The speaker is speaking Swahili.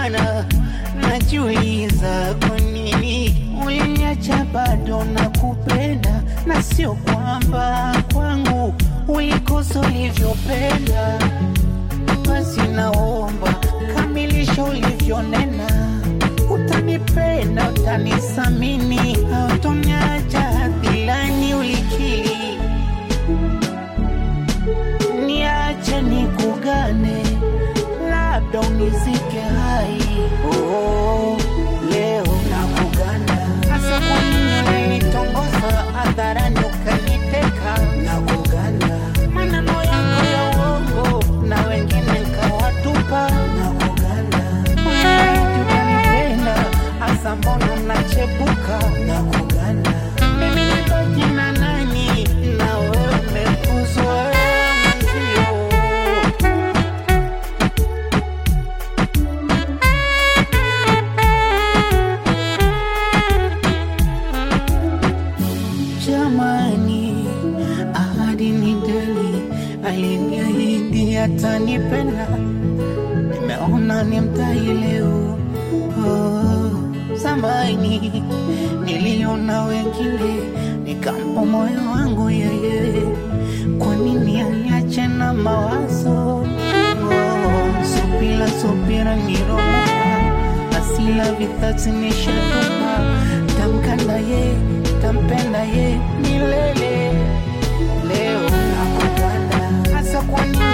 maana najiuliza kwa nini uliniacha bado na kupenda, na sio kwamba kwangu ulikosa ulivyopenda. Basi naomba kamilisha ulivyonena, utanipenda, utanisamini, hautoniacha hadhilani ulikili niache nikugane, labda unizike hai. Oh, leo nakugana, hasa kwa nini ulinitongoza hadharani ukaniteka? Nakugana, maneno yako ya uongo na wengine nkawatupa. Nakugana, unaiti utanipenda, hasa mbona unachepuka? Nakugana, mimi nibaki na nani na wewe umekuzwa mwenzio. Jamani, ahadi ni deni, aliniahidi atanipenda, nimeona ni mtai leo. Oh, zamani niliona wengine, nikampa moyo wangu yeye, kwa nini aniache na mawazo? Oh, subira subira niromuka, asila vithatsi nishatupa, tamkanda ye, tampenda ye milele. Leo nakuganda, hasa kwa nini